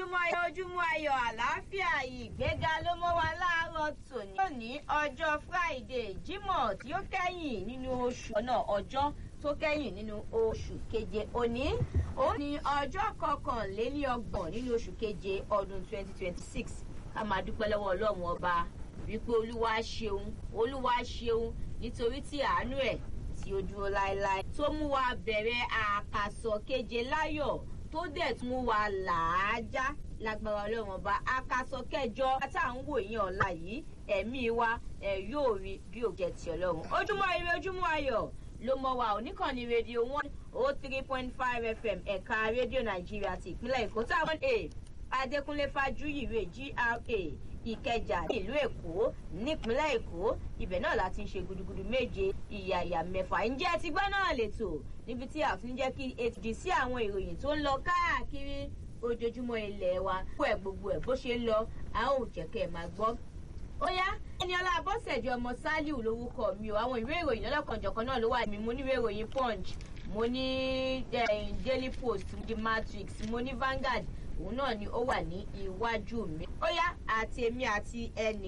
ojúmọ́ ayọ̀ ojúmọ́ ayọ̀ àlàáfíà ìgbéga ló mọ́ wa láàárọ̀ tòní. lónìí ọjọ́ friday jímọ̀ tí ó kẹ́yìn nínú oṣù náà ọjọ́ tó kẹ́yìn nínú oṣù keje òní òun ní ọjọ́ kọkànlélọ́gbọ̀n nínú oṣù keje ọdún twenty twenty six ká máa dúpẹ́ lọ́wọ́ ọlọ́run ọba wípé olúwa ṣeun olúwa ṣeun nítorí tí àánú ẹ̀ tí ó dúró láéláé tó mú wa bẹ̀rẹ̀ àkàsọ̀ keje láyọ̀ tó dẹ̀ tún mú wa làájá lágbára ọlọ́run ọba àkàsọ̀ kẹjọ tá à ń wò yín ọ̀la yìí ẹ̀mí wa ẹ̀ yóò rí bí òjẹ́ ti ọlọ́run ojúmọ́ ire ojúmọ́ ayọ̀ ló mọ wa oníkànnì rédíò one oh three point five fm ẹ̀ka rédíò nàìjíríà ti ìpínlẹ̀ èkó táwọn a adékúnlé fájúyìrè gra ìkẹjà nílùú èkó nípínlẹ̀ èkó ibẹ̀ náà láti ń ṣe gudugudu méje ìyàyà mẹ́fà ǹjẹ́ ti gbọ́ náà lètò níbi tí a fi ń jẹ́ kí ètùdí sí àwọn ìròyìn tó ń lọ káàkiri ojoojúmọ́ ilẹ̀ wa kó ẹ̀ gbogbo ẹ̀ bó ṣe ń lọ a ó jẹ́ kẹ́ ẹ̀ máa gbọ́ ó yá ẹni ọlá abọ́sẹ̀dì ọmọ sálíù lórúkọ mi o àwọn ìwé ìròyìn ọlọ́kanjọ̀kan náà ló wà mí mo ní ìwé ìròyìn punch mo ní daily post the matrix mo ní vanguard òun náà ni ó wà ní iwájú mi ó yá àti èmi àti ẹnì